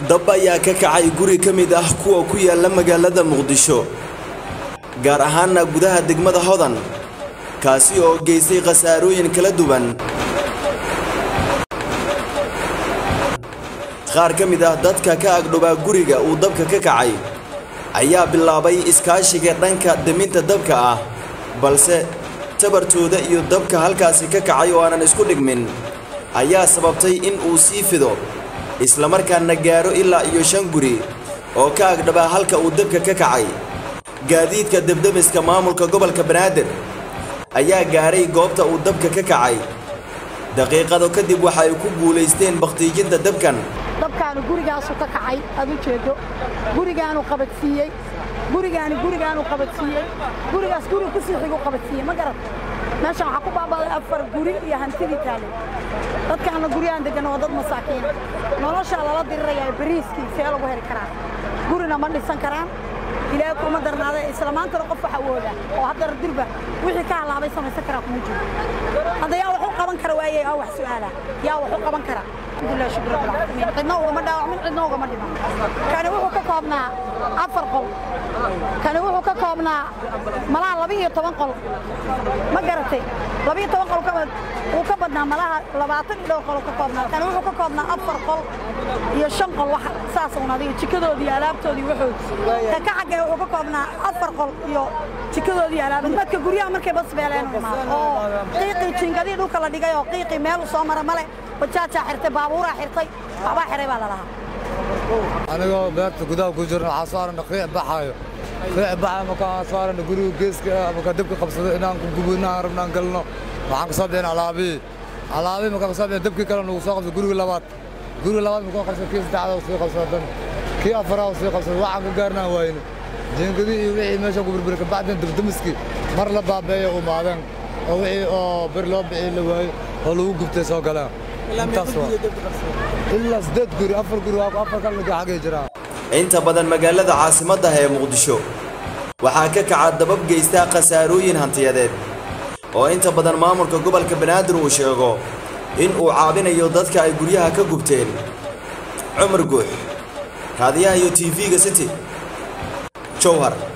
dab ayaa ka kacay guri ka mid ah kuwa ku yaalla magaalada muqdisho gaar ahaanna gudaha degmada hodan kaasi oo geystay khasaarooyin kala duwan qaar ka mid ah dadka ka agdhowaa guriga uu dabka ka kacay ayaa bilaabay iskaashiga dhanka deminta dabka ah balse tabartooda iyo dabka halkaasi ka kacay oo aanan isku dhigmin ayaa sababtay in uu sii fido islamarkaana gaaro ilaa iyo shan guri oo ka agdhabaa halka uu dabka ka kacay gaadiidka debdemiska maamulka gobolka banaadir ayaa gaaray goobta uu dabka ka kacay daqiiqado kadib waxa ay ku guulaysteen bakhtiijinta dabkan dabkaanu gurigaasu ka kacay aad u jeedo gurigaanu qabadsiiyey gurigaani gurigaanu qabadsiiyey gurigaas guri ku sii xigu qabadsiiyey ma garat meeshan waxaa ku baabaaday afar guri iyo hantidii taale dadkaana guryahan degan waa dad masaakiina noloshaa lala dirirayaa bariiskii see lagu heli karaa gurina ma dhisan karaan ilaahay kuma darnaada isla maantana qof waxa awooda oo haddana dirba wixii ka halaabay samaysan karaa kuma jiro hadda yaa wax u qaban kara waaye aa wax su'aala yaa wax u qaban kara alxamdulilah shukr rabbil caalamiin cidna ugama dhaawacmin cidna ugama dhiman kani wuxuu ka koobnaa afar qol kani wuxuu ka koobnaa malaha laba iyo toban qol ma garatay laba iyo toban qol wuu ka badnaa malaha labaatan iyo dhowr qol ka koobnaa kani wuxuu ka koobnaa afar qol iyo shan qol wax saas un adiga jikadoodii alaabtoodii wuxuu ka ka xaggee wuxuu ka koobnaa afar qol iyo jikadoodii alaabtoodii dadka guryaha markay bas beeleen u imaado oo qiiqii jiingadii dhulka la dhigay oo qiiqii meel u soo mara male bajaajaa xirtay baabuuraa xirtay waxbaa xiray baa la lahaa anigoo beerta gudaha ku jirna waxaa soo aragna qiic baxaayo qiic baxaayo markaan soo aragna guriga geeska ah markaan dabka qabsado inaan ku gubo inaan rabnaan galno waxaan ka soo bixin alaabihii alaabihii markaan ka soo bixin dabkii kale nagu soo qabsado guriga labaad guriga labaad markaan qabsado kii saddexaad sii qabsado dan kii afaraad sii qabsado waxaan ka gaarnaan waayne jiingadii iyo wixii meesha ku burburi kabacdin dabdamiskii mar la baabeeya u maadeen oo wixii oo bir loo bixii la waayo oo lagu gubtay soo galeen intaas waa ilaa siddeed guri afar guri waa afar kan laga xagay jiraa inta badan magaalada caasimadda ee muqdisho waxaa ka kaca dabab geystaa khasaarooyin hantiyadeed oo inta badan maamulka gobolka banaadir uu sheego in uu caabinayo dadka ay guryaha ka gubteen cumar guux raadiyaha iyo tv-ga city jowhar